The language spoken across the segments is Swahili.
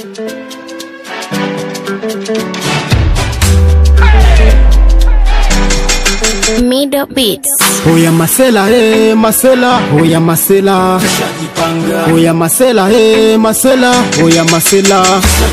Middle Beats. Oya masela eh masela oya masela oya masela eh masela oya masela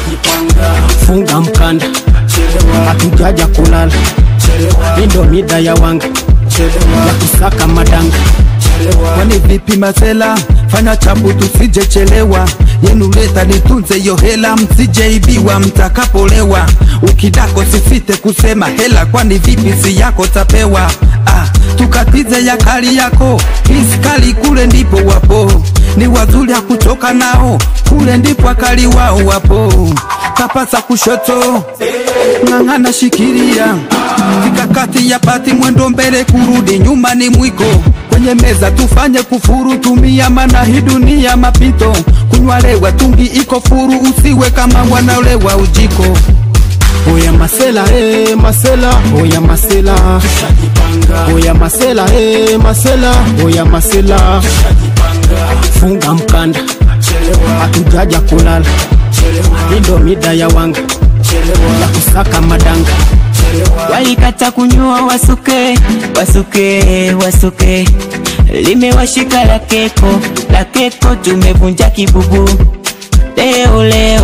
funga mkanda hatujaja kulala indo mida ya wanga ya kusaka madanga kwani vipi masela fanya chapu tusijechelewa yenu leta nitunze yo hela msijeibiwa mtakapolewa ukidako sifite kusema hela kwani vipi si yako tapewa ah, tukatize ya kali yako iskali kule ndipo wapo ni wazuri ya kutoka nao kule ndipo akali wao wapo kapasa kushoto ng'ang'ana shikiria vikakati ya pati mwendo mbele kurudi nyuma ni mwiko kwenye meza tufanye kufuru tumia mana hii dunia mapito kunywalewa tungi iko furu usiwe kama wanaolewa ujiko oya masela eh masela oya masela oya masela eh masela oya masela funga mkanda hatujaja kulala indo mida ya wanga ya kusaka madanga walikata kunyua wasuke wasuke wasuke limewashika la keko la keko tumevunja kibubu leo leo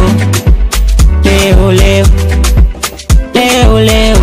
leo leo leo leo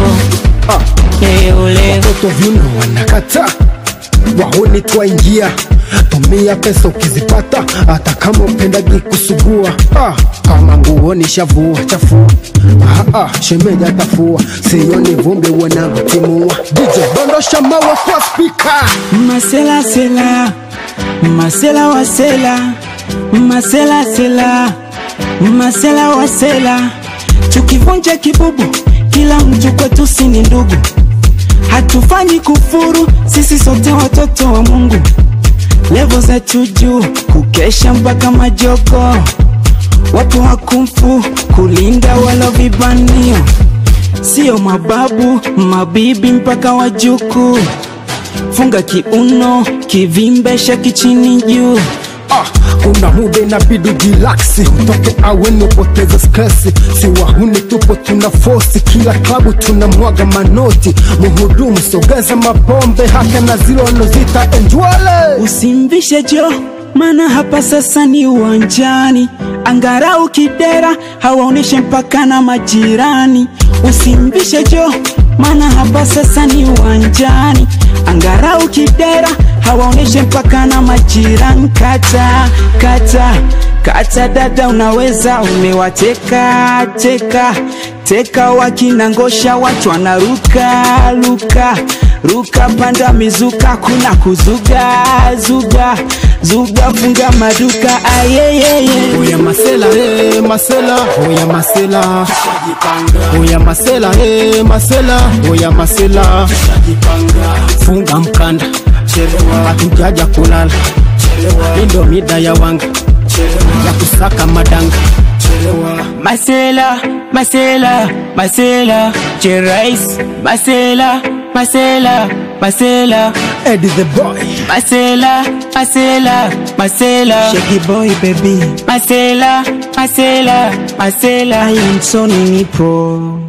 leo leo watoto vyuno wanakata wahoni twaingia tumia pesa ukizipata hata kama upendagi kusugua ah, kama nguoni shavua chafua ah, ah, shemeja tafua sioni vumbi wanavyotimua dj dondosha mawe kwa spika masela sela masela wasela masela sela masela wasela tukivunja kibubu kila mtu kwetu si ni ndugu hatufanyi kufuru sisi sote watoto wa mungu levo za chuju kukesha mpaka majoko wapo wakumfu kulinda wala vibanio sio mababu mabibi mpaka wajuku funga kiuno kivimbesha kichini juu ah, kuna muda inabidi jilaksi utoke aweni upoteze stresi si wahuni tupo tuna fosi kila klabu tuna mwaga manoti muhudumu sogeza mapombe hata na zile wanozita enjwale usimvishe jo maana hapa sasa ni uwanjani angarau kidera hawaoneshe mpaka na majirani usimvishe jo maana hapa sasa ni uwanjani angarau kidera hawaoneshe mpaka na majirani kata kata kata dada unaweza umewateka teka teka wakinangosha watu wanaruka luka ruka panda mizuka kuna kuzuga zuga zuga funga maduka ayeyeye oya masela eh, masela oya masela oya masela eh, masela oya masela funga mkanda hatujaja kulala indo mida ya wanga ya kusaka madanga masela masela masela cherais masela masela masela Eddie the boy masela masela masela Shaggy boy baby masela masela masela I am Sony Nipo